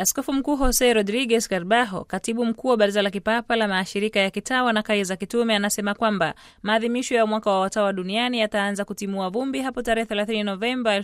Askofu Mkuu Jose Rodriguez Carbajo, katibu mkuu wa Baraza la Kipapa la Mashirika ya Kitawa na Kazi za Kitume, anasema kwamba maadhimisho ya mwaka wa watawa duniani yataanza kutimua vumbi hapo tarehe 30 Novemba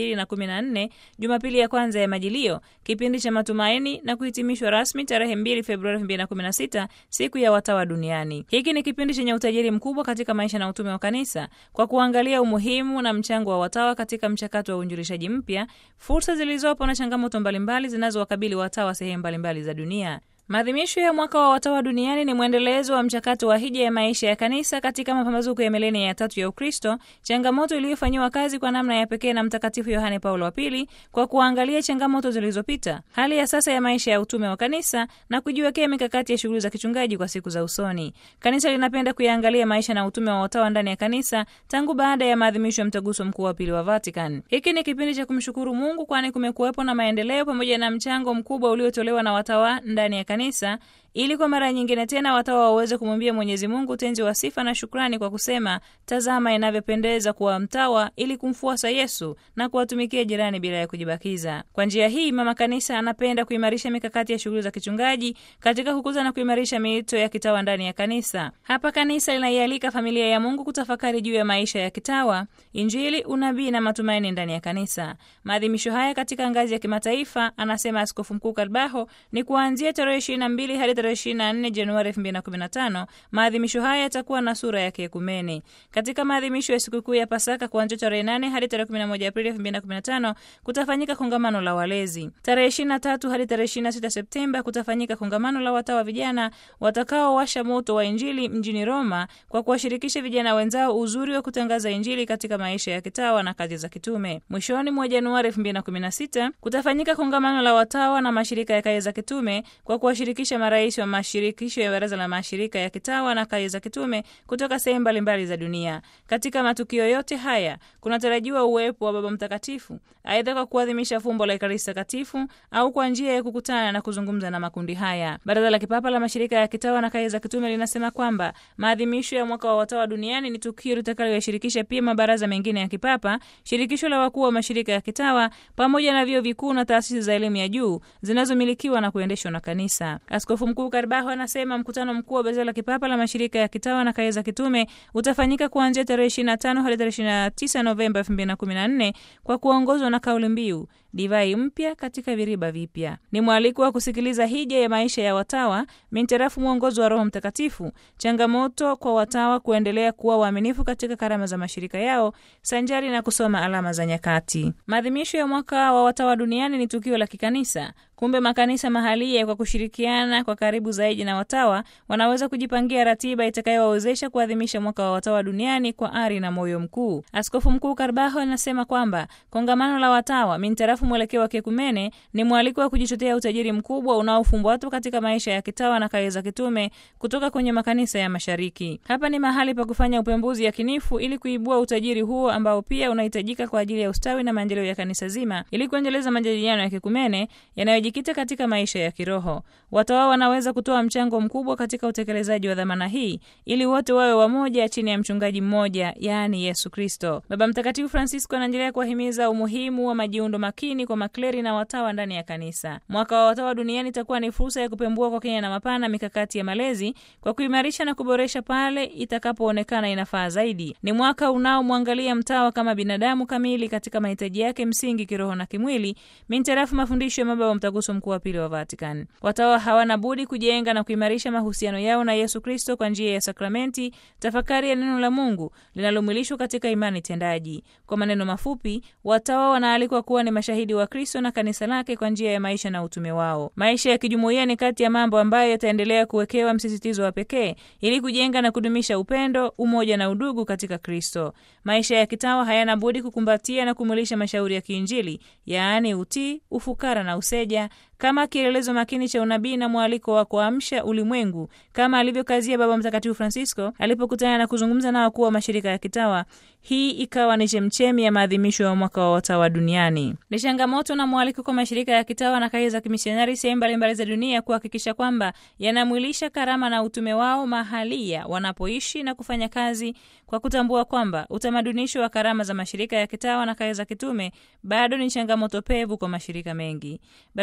2014, Jumapili ya kwanza ya Majilio, kipindi cha matumaini, na kuhitimishwa rasmi tarehe 2 Februari 2016, siku ya watawa duniani. Hiki ni kipindi chenye utajiri mkubwa katika maisha na utume wa Kanisa, kwa kuangalia umuhimu na mchango wa watawa katika mchakato wa uinjilishaji mpya, fursa zilizopo na changamoto mbalimbali zinazowakabili watawa sehemu mbalimbali za dunia. Maadhimisho ya mwaka wa watawa duniani ni mwendelezo wa mchakato wa hija ya maisha ya kanisa katika mapambazuko ya milenia ya tatu ya Ukristo, changamoto iliyofanyiwa kazi kwa namna ya pekee na Mtakatifu Yohane Paulo wa Pili kwa kuangalia changamoto zilizopita, hali ya sasa ya maisha ya utume wa kanisa na kujiwekea mikakati ya shughuli za kichungaji kwa siku za usoni. Kanisa linapenda kuyaangalia maisha na utume wa watawa ndani ya kanisa tangu baada ya maadhimisho ya mtaguso mkuu wa pili wa Vatican. Hiki ni kipindi cha kumshukuru Mungu, kwani kumekuwepo na maendeleo pamoja na mchango mkubwa uliotolewa na watawa ndani ya kanisa ili kwa mara nyingine tena watawa waweze kumwimbia Mwenyezi Mungu utenzi wa sifa na shukrani kwa kusema, tazama inavyopendeza kuwa mtawa ili kumfuasa Yesu na kuwatumikia jirani bila ya kujibakiza. Kwa njia hii, mama kanisa anapenda kuimarisha mikakati ya shughuli za kichungaji katika kukuza na kuimarisha miito ya kitawa ndani ya kanisa. Hapa kanisa linaialika familia ya Mungu kutafakari juu ya maisha ya kitawa, Injili, unabii na matumaini ndani ya kanisa. Maadhimisho haya katika ngazi ya kimataifa, anasema Askofu Mkuu Karbaho, ni kuanzia tarehe 22 hadi 24 Januari 2015. Maadhimisho haya yatakuwa na sura ya kiekumene. Katika maadhimisho ya sikukuu ya Pasaka kuanzia tarehe 8 hadi tarehe 11 Aprili 2015 kutafanyika kongamano la walezi. Tarehe 23 hadi tarehe 26 Septemba kutafanyika kongamano la watawa vijana watakaowasha moto wa Injili mjini Roma kwa kuwashirikisha vijana wenzao uzuri wa kutangaza Injili katika maisha ya kitawa na kazi za kitume. Mwishoni mwa Januari 2016 kutafanyika kongamano la watawa na mashirika ya kazi za kitume kwa kuwashirikisha marais wa mashirikisho ya baraza la mashirika ya kitawa na kazi za kitume kutoka sehemu mbalimbali za dunia. Katika matukio yote haya kunatarajiwa uwepo wa Baba Mtakatifu, aidha kwa kuadhimisha fumbo la Ekaristi Takatifu au kwa njia ya kukutana na kuzungumza na makundi haya. Baraza la Kipapa la Mashirika ya Kitawa na Kazi za Kitume linasema kwamba maadhimisho ya mwaka wa watawa duniani ni tukio litakaloyashirikisha pia mabaraza mengine ya kipapa, shirikisho la wakuu wa mashirika ya kitawa, pamoja na vyuo vikuu na taasisi za elimu ya juu zinazomilikiwa na kuendeshwa na kanisa. Askofu Mkuu Karbaho anasema mkutano mkuu wa Baraza la Kipapa la Mashirika ya Kitawa na Kazi za Kitume utafanyika kuanzia tarehe 25 hadi tarehe 29 Novemba 2014 kwa kuongozwa na kauli mbiu divai mpya katika viriba vipya. Ni mwaliko wa kusikiliza hija ya maisha ya watawa mintarafu mwongozo wa Roho Mtakatifu, changamoto kwa watawa kuendelea kuwa waaminifu katika karama za mashirika yao sanjari na kusoma alama za nyakati. Maadhimisho ya mwaka wa watawa duniani ni tukio la kikanisa. Kumbe makanisa mahalia kwa kushirikiana kwa karibu zaidi na watawa wanaweza kujipangia ratiba itakayowawezesha kuadhimisha mwaka wa watawa duniani kwa ari na moyo mkuu. Askofu Mkuu Karbaho anasema kwamba kongamano la watawa mintarafu mwelekeo wa kiekumene ni mwaliko wa kujichotea utajiri mkubwa unaofumbatwa katika maisha ya kitawa na kazi za kitume kutoka kwenye makanisa ya Mashariki. Hapa ni mahali pa kufanya upembuzi yakinifu ili kuibua utajiri huo ambao pia unahitajika kwa ajili ya ustawi na maendeleo ya kanisa zima, ili kuendeleza majadiliano ya kiekumene yanayo jikita katika maisha ya kiroho. Watawa wanaweza kutoa mchango mkubwa katika utekelezaji wa dhamana hii ili wote wawe wamoja chini ya mchungaji mmoja, yaani Yesu Kristo. Baba Mtakatifu Francisco anaendelea kuwahimiza umuhimu wa majiundo makini kwa makleri na watawa ndani ya kanisa. Mwaka wa watawa duniani itakuwa ni fursa ya kupembua kwa kina na mapana mikakati ya malezi kwa kuimarisha na kuboresha pale itakapoonekana inafaa zaidi. Ni mwaka unaomwangalia mtawa kama binadamu kamili katika mahitaji yake msingi kiroho na kimwili, mintarafu mafundisho ya Baba Mtaguso Mkuu wa Pili wa Vatican. Watawa hawana budi kujenga na kuimarisha mahusiano yao na Yesu Kristo kwa njia ya sakramenti, tafakari ya neno la Mungu linalomwilishwa katika imani tendaji. Kwa maneno mafupi, watawa wanaalikwa kuwa ni mashahidi wa Kristo na kanisa lake kwa njia ya maisha na utume wao. Maisha ya kijumuiya ni kati ya mambo ambayo yataendelea kuwekewa msisitizo wa pekee ili kujenga na kudumisha upendo, umoja na udugu katika Kristo. Maisha ya kitawa hayana budi kukumbatia na kumwilisha mashauri ya kiinjili, yaani utii, ufukara na useja kama kielelezo makini cha unabii na mwaliko wa kuamsha ulimwengu kama alivyokazia Baba Mtakatifu Francisco alipokutana na kuzungumza na wakuu wa mashirika ya kitawa. Hii ikawa ni chemchemi ya maadhimisho ya mwaka wa watawa duniani. Ni changamoto na mwaliko kwa mashirika ya kitawa na kazi za kimisionari sehemu mbalimbali za dunia kuhakikisha kwamba yanamwilisha karama na utume wao mahalia wanapoishi na kufanya kazi, kwa kutambua kwamba utamadunisho wa karama za mashirika ya kitawa na kazi za kitume bado ni changamoto pevu kwa mashirika mengi. Baraza la Kipapa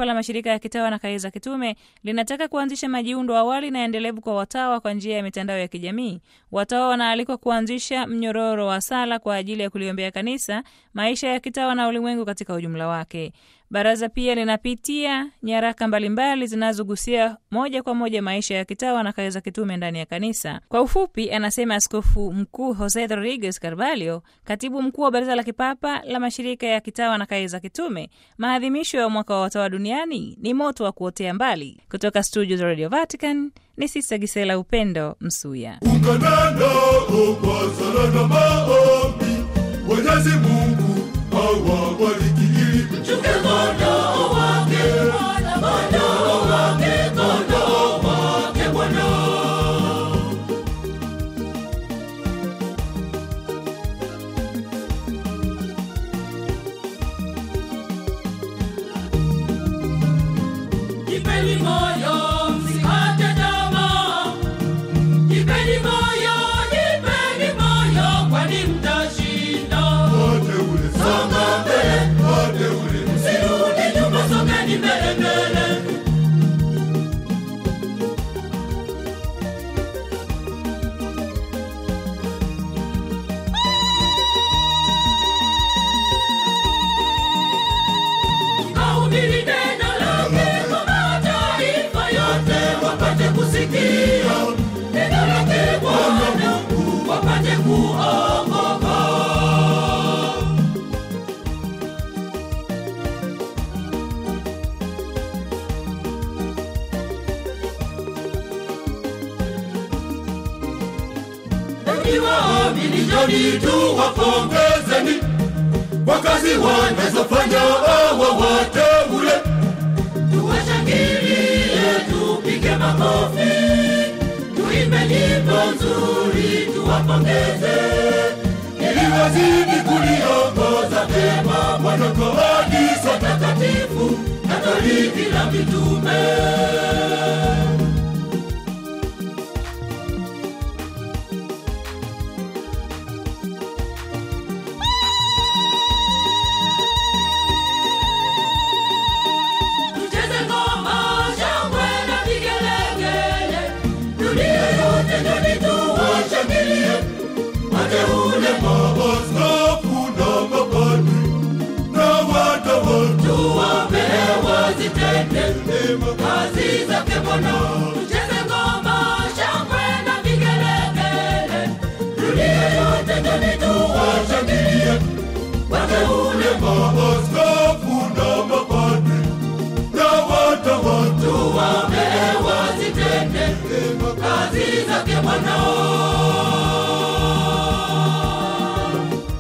Kipapa la Mashirika ya Kitawa na Kazi za Kitume linataka kuanzisha majiundo awali na endelevu kwa watawa kwa njia ya mitandao ya kijamii. Watawa wanaalikwa kuanzisha mnyororo wa sala kwa ajili ya kuliombea kanisa, maisha ya kitawa na ulimwengu katika ujumla wake. Baraza pia linapitia nyaraka mbalimbali zinazogusia moja kwa moja maisha ya kitawa na kazi za kitume ndani ya kanisa. Kwa ufupi, anasema Askofu Mkuu Jose Rodriguez Carvalho, katibu mkuu wa Baraza la Kipapa la Mashirika ya Kitawa na Kazi za Kitume, maadhimisho ya mwaka wa watawa duniani ni moto wa kuotea mbali. Kutoka studio za Radio Vatican ni Sista Gisela Upendo Msuya. Ungana kwa sala na maombi, Mwenyezi Mungu awabariki ili mchunge kondoo wake, kondoo wake, kondoo wake Bwana. Jipeni moyo, msikate tamaa. Jipeni moyo, jipeni moyo, kwani mtashinda. Wateule, songa mbele, wateule, Msirudi nyuma, songeni mbele mbele. Kahubiri neno lake kwa mataifa yote, wapate kusikia neno lake Bwana, wapate kuokoka. Waamini njoni tu wapongezeni kwa kazi wanazofanya hawa wateule. Tuwashangilie, tupige makofi, tuimbe nyimbo nzuri, tuwapongeze ili wazidi kuliongoza vyema Bwana kwa kanisa takatifu Katoliki la mitume. Tucheze ngoma, shangwe na vigelegele, dunia yote njoni tuwashangilie wateule, maaskofu na mapadri na watawa tuwape wazitende mema kazi zake Bwana.